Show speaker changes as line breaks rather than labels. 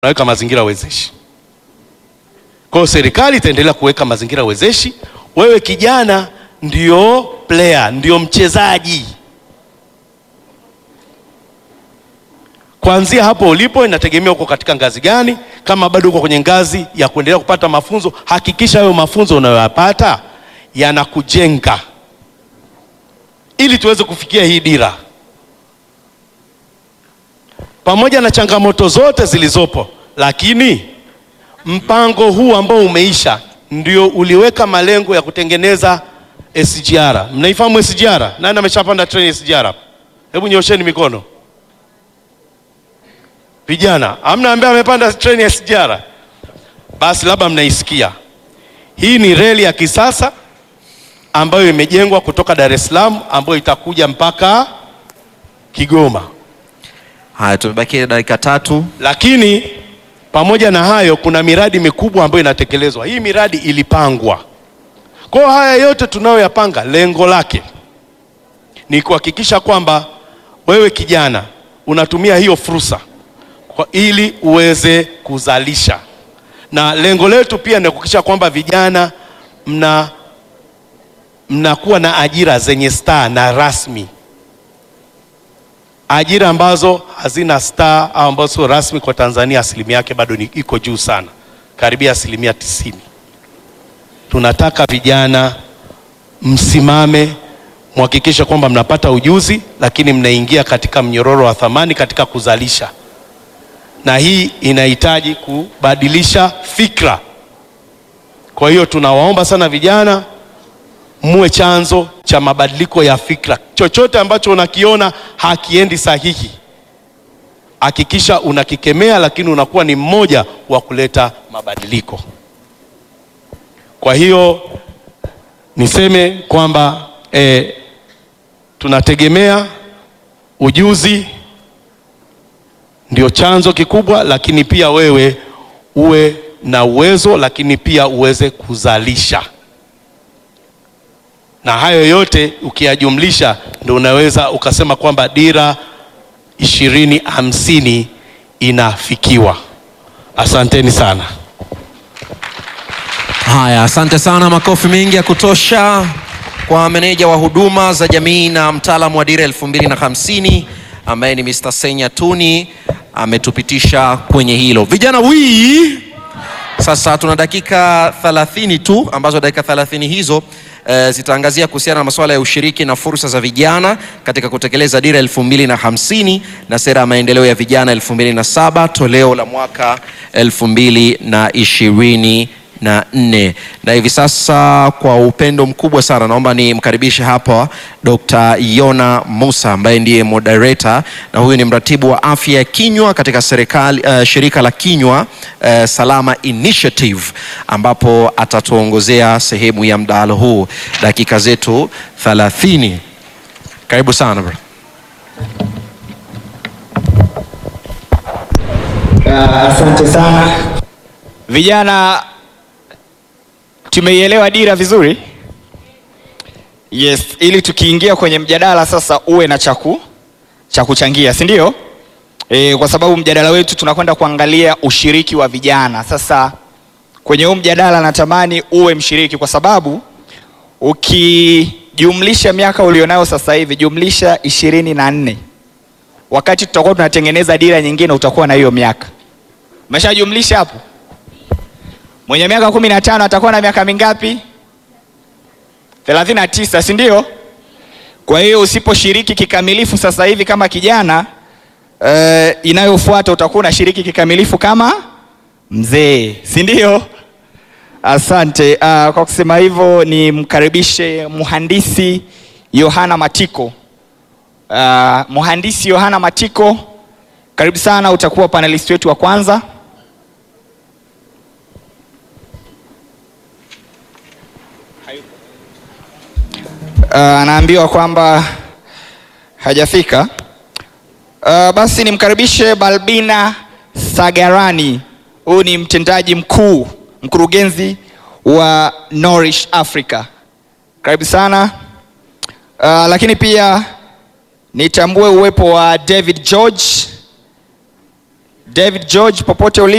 tunaweka mazingira wezeshi. Kwa hiyo serikali itaendelea kuweka mazingira wezeshi. Wewe kijana ndio player, ndio mchezaji. Kuanzia hapo ulipo, inategemea uko katika ngazi gani. Kama bado uko kwenye ngazi ya kuendelea kupata mafunzo, hakikisha hayo mafunzo unayoyapata yanakujenga ili tuweze kufikia hii dira. Pamoja na changamoto zote zilizopo, lakini mpango huu ambao umeisha ndio uliweka malengo ya kutengeneza SGR. Mnaifahamu SGR? Nani ameshapanda treni SGR? Hebu nyosheni mikono. Vijana, hamna ambaye amepanda treni SGR? Basi labda mnaisikia. Hii ni reli ya kisasa ambayo imejengwa kutoka Dar es Salaam ambayo itakuja mpaka Kigoma.
Haya, tumebakia dakika tatu.
Lakini pamoja na hayo, kuna miradi mikubwa ambayo inatekelezwa. Hii miradi ilipangwa. Kwa hiyo haya yote tunayoyapanga, lengo lake ni kuhakikisha kwamba wewe kijana unatumia hiyo fursa kwa ili uweze kuzalisha, na lengo letu pia ni kuhakikisha kwamba vijana mna mnakuwa na ajira zenye staa na rasmi ajira ambazo hazina star au ambazo sio rasmi kwa Tanzania, asilimia yake bado ni iko juu sana, karibia asilimia tisini. Tunataka vijana msimame, mhakikishe kwamba mnapata ujuzi, lakini mnaingia katika mnyororo wa thamani katika kuzalisha, na hii inahitaji kubadilisha fikra. Kwa hiyo tunawaomba sana vijana muwe chanzo cha mabadiliko ya fikra. Chochote ambacho unakiona hakiendi sahihi, hakikisha unakikemea, lakini unakuwa ni mmoja wa kuleta mabadiliko. Kwa hiyo niseme kwamba eh, tunategemea ujuzi ndio chanzo kikubwa, lakini pia wewe uwe na uwezo, lakini pia uweze kuzalisha na hayo yote ukiyajumlisha ndio unaweza ukasema kwamba dira ishirini hamsini inafikiwa. Asanteni sana.
Haya, asante sana, makofi mengi ya kutosha kwa meneja wa huduma za jamii na mtaalamu wa dira elfu mbili na hamsini ambaye ni Mr. Senya Tuni ametupitisha kwenye hilo. Vijana wii, sasa tuna dakika 30 tu ambazo dakika 30 hizo e, zitaangazia kuhusiana na masuala ya ushiriki na fursa za vijana katika kutekeleza dira elfu mbili na hamsini na sera ya maendeleo ya vijana elfu mbili na saba toleo la mwaka elfu mbili na ishirini na nne na hivi sasa kwa upendo mkubwa sana naomba nimkaribishe hapa Dr. Yona Musa ambaye ndiye moderator na huyu ni mratibu wa afya ya kinywa katika serikali, uh, shirika la kinywa uh, salama initiative ambapo atatuongozea sehemu ya mdahalo huu dakika zetu 30 karibu sana bro.
Uh, asante sana vijana, tumeielewa dira vizuri. Yes, ili tukiingia kwenye mjadala sasa uwe na chaku cha kuchangia, si ndio? E, kwa sababu mjadala wetu tunakwenda kuangalia ushiriki wa vijana. Sasa kwenye huu mjadala natamani uwe mshiriki, kwa sababu ukijumlisha miaka ulionayo sasa hivi jumlisha ishirini na nne wakati tutakuwa tunatengeneza dira nyingine utakuwa na hiyo miaka. Umeshajumlisha hapo? Mwenye miaka kumi na tano atakuwa na miaka mingapi? thelathini na tisa, si ndio? Kwa hiyo usiposhiriki kikamilifu sasa hivi kama kijana eh, inayofuata utakuwa unashiriki kikamilifu kama mzee, si ndio? Asante. Uh, kwa kusema hivyo nimkaribishe mhandisi Yohana Matiko. Uh, mhandisi Yohana Matiko, karibu sana, utakuwa panelist wetu wa kwanza. Uh, anaambiwa kwamba hajafika. Uh, basi nimkaribishe Balbina Sagarani. Huyu ni mtendaji mkuu, mkurugenzi wa Nourish Africa. Karibu sana. Uh, lakini pia nitambue uwepo wa David George. David George popote ulipo